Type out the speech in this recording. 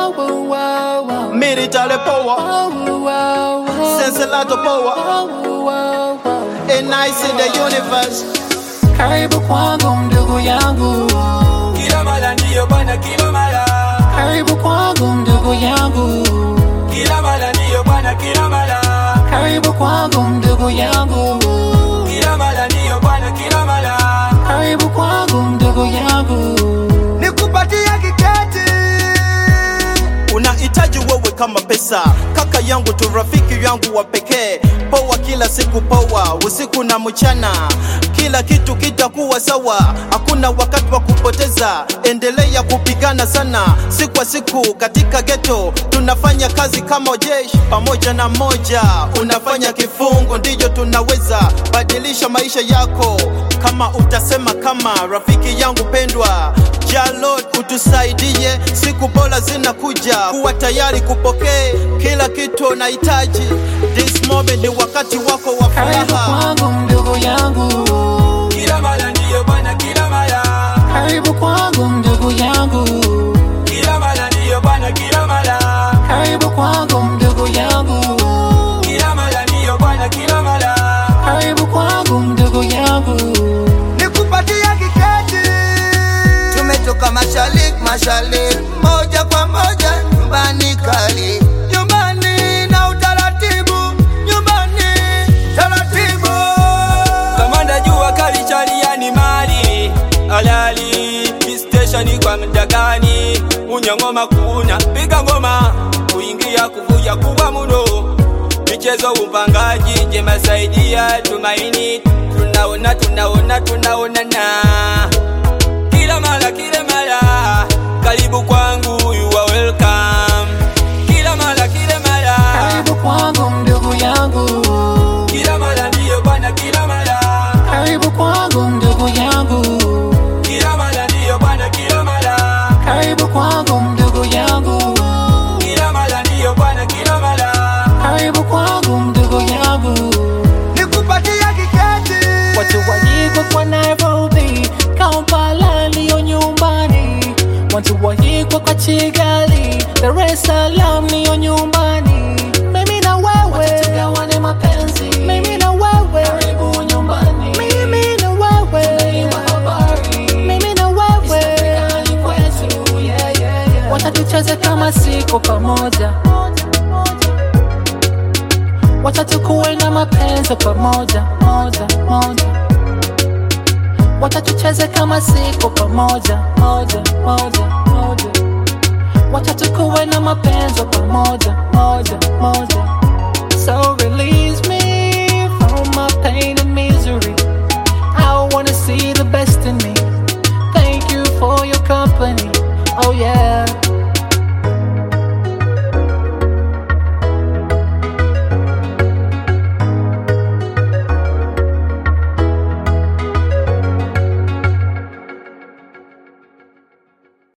Wow, wow, wow, wow. military power, Wow, wow, wow. sense a lot of power, Wow, wow, wow. and I see the universe. Karibu kwangu ndugu yangu, Kila mara ndiyo bwana, kila mara, karibu kwangu ndugu yangu, kila mara ndiyo bwana, kila mara, karibu kwangu ndugu yangu, kila mara ndiyo bwana, kila mara. karibu kwangu ndugu yangu. nikupatia kiketi unahitaji wewe kama pesa kaka yangu tu rafiki yangu wa pekee poa kila siku poa usiku na mchana kila kitu kitakuwa sawa hakuna wakati wa kupoteza endelea kupigana sana siku kwa siku katika geto tunafanya kazi kama jeshi pamoja na moja unafanya kifungo ndiyo tunaweza badilisha maisha yako kama utasema kama rafiki yangu pendwa Jalod utusaidie, siku bora zinakuja, kuwa tayari kupokea kila kitu unahitaji. This moment ni wakati wako wa Karibu furaha. kwangu ndugu yangu, Kila mara ndiyo bwana, kila mara, karibu kwangu ndugu yangu, kila mara ndiyo bwana, kila mara, karibu kwangu ndugu yangu, kila mara ndiyo bwana, kila mara. karibu kwangu ndugu yangu. Nikupatia kiketi, tumetoka mashariki mashariki, moja kwa moja nyumbani kali, nyumbani na utaratibu, nyumbani taratibu. Kamanda jua kali chaliani mali alali stesheni kwa mdagani unyangoma kuna piga ngoma kuingia kuvuja kubwa muno michezo upangaji jema saidia tumaini tunaona tunaona tunaonana kila mara kila mara karibu kwangu you are welcome kila mara kila mara Karibu kwangu ndugu yangu, kila mara ndiyo bwana kila mara karibu kwangu ndugu yangu, Kila mara ndiyo bwana, kila mara, karibu kwangu ndugu yangu, kila mara ndiyo bwana, kila mara. karibu kwangu ndugu yangu. Nikupatia kiketi, Watu waliko kwa Nairobi, Kampala ndiyo nyumbani. Watu waliko kwa Kigali, Dar es Salaam ndiyo nyumbani. Mimi na wewe tugawane mapenzi, mimi na wewe karibu nyumbani. Mimi na wewe tunaiwa habari, mimi na wewe kwetu, yeah, yeah, yeah. Wacha tucheze kama siko pamoja Wacha tukuwe na mapenzi pamoja moja moja, wacha tucheze kama siku pamoja moja moja moja, wacha tukuwe na mapenzi pamoja moja moja. So release me from my pain and misery. I wanna see the best in me. Thank you for your company. Oh yeah.